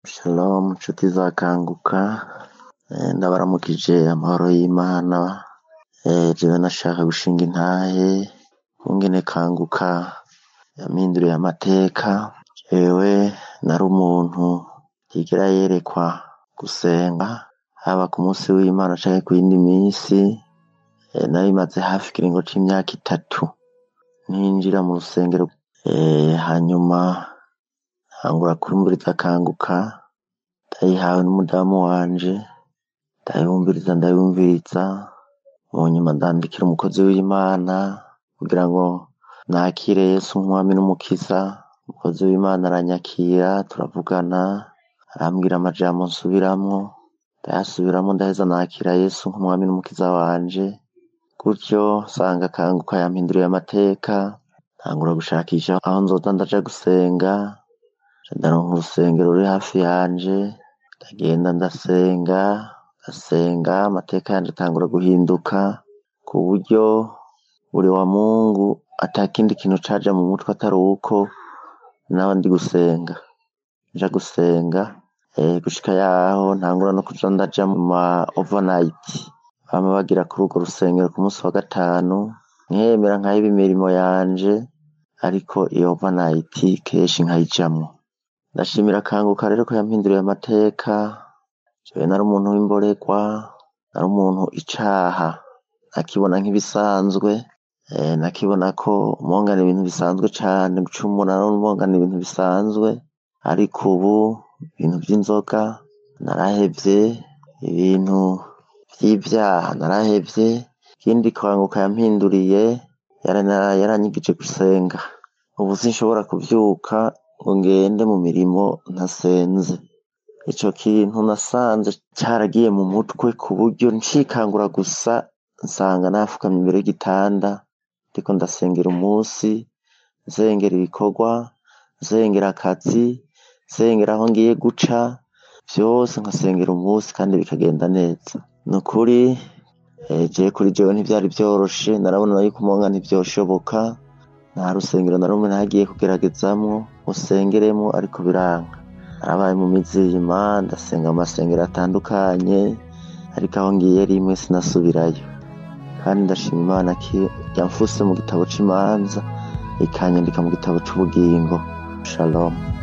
Shalom nshuti za kanguka ndabaramukije amahoro y'Imana jewe nashaka gushinga intahe kungene kanguka yampinduriye amateka jewe nari umuntu ntigera yerekwa gusenga haba ku musi w'Imana canke kuyindi misi nari maze hafi ikiringo c'imyaka itatu ntinjira mu rusengero hanyuma ntangura kwumviriza kanguka ndayihawe n'umudamu wanje ndayumviriza ndayumviriza mu nyuma ndandikira umukozi w'Imana kugira ngo nakire Yesu nk'umwami n'umukiza umukozi w'Imana aranyakira turavugana arambwira amajambo nsubiramwo ndayasubiramwo ndaheza nakira Yesu nk'umwami n'umukiza wanje gutyo nsanga kanguka yampinduriye amateka ntangura gushakisha aho nzoza ndaja gusenga nca ndaronka urusengero ruri hafi yanje ndagenda ndasenga ndasenga amateka yanje atangura guhinduka ku buryo buri wa Mungu atakindi kintu caja mu mutwe atari uko naba ndi gusenga nja gusenga gushika yaho ntangura no kuja ndaja mu ma overnight bama bagira kuri urwo rusengero ku musi wa gatanu nkemera nkaheba imirimo yanje ariko iyo overnight kenshi nkayijamwo ndashimira kanguka rero ko yampinduriye amateka jewe nari umuntu w'imborerwa nari umuntu icaha nakibona nk'ibisanzwe nakibona ko umenga n'ibintu bisanzwe cane gucumura umenga n'ibintu bisanzwe ariko ubu ibintu vy'inzoga narahevye ibintu vy'ivyaha narahevye ikindi kanguka yampinduriye yaranyigije gusenga ubu sinshobora kuvyuka ngo ngende mu mirimo ntasenze ico kintu nasanze caragiye mu mutwe ku buryo ncikangura gusa nsanga nafukamye imbere y'igitanda ndiko ndasengera umusi nsengera ibikorwa nsengera akazi nsengera aho ngiye guca vyose nkasengera umusi kandi bikagenda neza nukuri jewe kuri jewe ntivyari vyoroshe narabona yuko umenga ntivyoshoboka nta rusengero na rumwe nagiye kugeragezamwo ngo sengeremwo ariko biranka narabaye mu mizima ndasenga mu masengero atandukanye ariko aho ngiye rimwe sinasubirayo kandi ndashima Imana ko yamfuse mu gitabo c'imanza ikanyandika mu gitabo c'ubugingo shalom